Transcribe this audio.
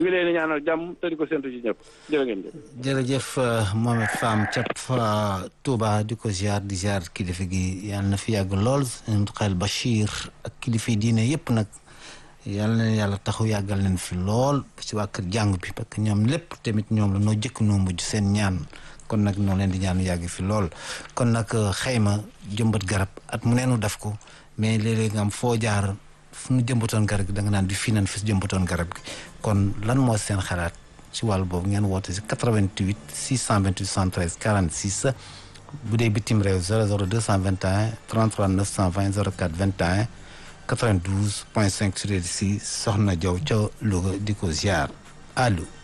ñu ngi leen di ñaanal jàmm te di ko séntu ci ñëpp jërë ngeen jëf. jërëjëf Mohamed Fam ca Touba di ko ziar di ziar kilifa gi yàlla na fi yàgg lool xel Bachir ak kilifa diine yëpp nag yàlla na yàlla taxu yàggal leen fi lool ci waa kër jàng bi parce que ñoom lépp tamit ñoom la noo jëkk noo mujj seen ñaan kon nag noo leen di ñaan yàgg fi lool kon nag xayma jëmbat garab at mu neenu def ko mais léeg-léeg nga am foo jaar fu nu jëmbatoon garab gi da nga naan di fii nan fi jëmbatoon garab gi kon lan moo seen xalaat ci wàllu boobu ngeen woote si 88 628 113 46 bu dee bitim réew 00 221 33 920 04 21 92 point 5 sur si soxna Jaw ca Louga di ko ziar allo